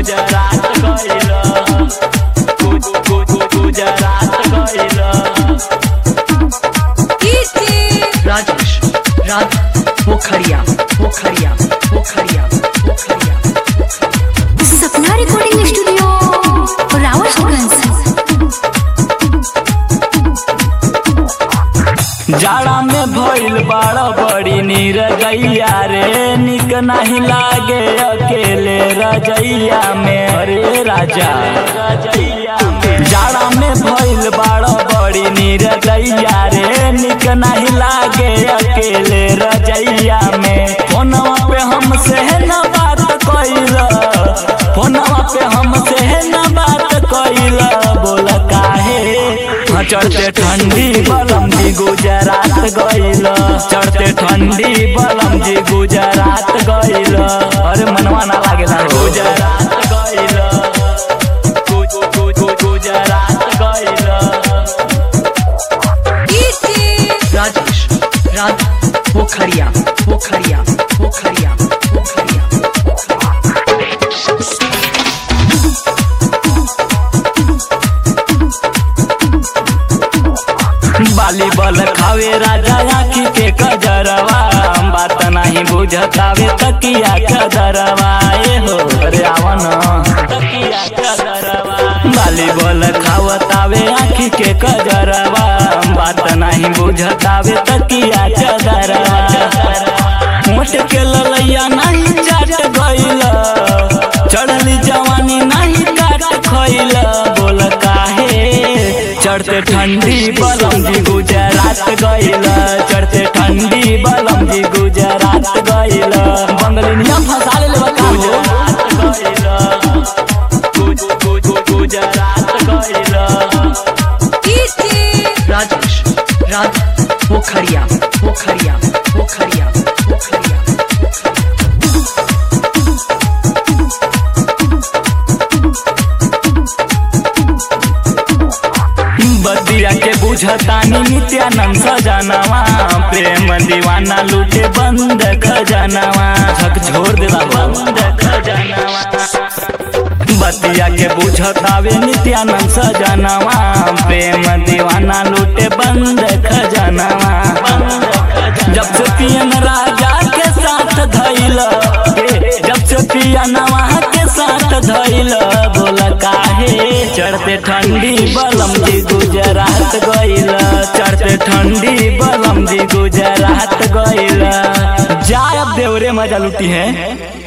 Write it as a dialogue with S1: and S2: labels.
S1: गुजरात गइल गु- गु- गु- गुजरात गइल
S2: राजेश राज पोखरिया पोखरिया पोखरिया पोखरिया
S3: सपना रिकॉर्डिंग स्टूडियो रावतगंज
S1: जाड़ा में भइल बड़ा बड़ी नीर गैया रे निक नहीं लागे अकेले रजैया में अरे राजा जाड़ा में भइल बड़ा बड़ी नीर गैया रे निक नहीं लागे अकेले रजैया में फोनवा पे हमसे न बात कइल फोनवा पे हमसे न बात कइल बोल काहे हाँ, चढ़ते ठंडी बलम जी गुजरात गइल चढ़ते ठंडी बलम जी गुजरात गइल अरे मनवा ना लागेला गुजरात गइल गु- गु- गु- गुजरात गइल
S2: राजेश राज पोखरिया पोखरिया पोखरिया पोखरिया
S1: बाली बल खावे राजा आखी के कजरवा बात नहीं बुझतावे तकिया कदरवा ए हो अरे आवन तकिया कदरवा बाली बल खावतावे आखी के कजरवा बात नहीं बुझतावे तकिया कदरवा मोट के ललैया नहीं चाट गइल चढ़ली जवानी नहीं काट खइल बोल काहे चढ़ते ठंडी बलम जी गुजरात गइल चढ़ते ठंडी बलम जी गुजरात गइल बंगलिनिया फंसा ले बका गुजरात गइल
S2: राजेश राज पोखरिया पोखरिया पोखरिया पोखरिया
S1: बदिया के बुझतानी नित्यानंद सजनवा प्रेम दीवाना लूटे बंद खजनवा झक छोड़ देला बंद खजनवा बतिया के बुझतावे नित्यानंद सजनवा प्रेम दीवाना लूटे बंद खजनवा जब से पियन राजा के साथ धैल जब से पियनवा के साथ धैल बोल काहे चढ़ते ठंडी बलम जी गुजरात गइल चढ़ते ठंडी बलम जी गुजरात गइल जाय अब देवरे मजा लूटी है